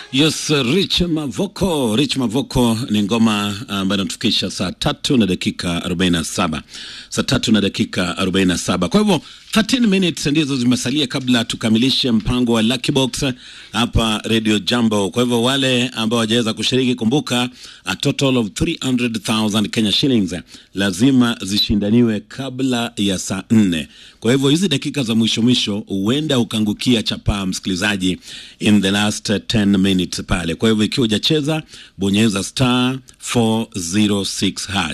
Yes, Rich Mavoko. Rich Mavoko ni ngoma ambayo inatufikisha saa tatu na dakika 47, saa tatu na dakika 47. Kwa hivyo 13 minutes ndizo zimesalia kabla tukamilishe mpango wa Lucky Box hapa Radio Jambo. Kwa hivyo wale ambao wajaweza kushiriki, kumbuka a total of 300,000 Kenya shillings lazima zishindaniwe kabla ya saa nne. Kwa hivyo hizi dakika za mwisho mwisho huenda ukaangukia chapaa, msikilizaji, in the last 10 minutes pale. Kwa hivyo ikiwa hujacheza, bonyeza star 406 hash.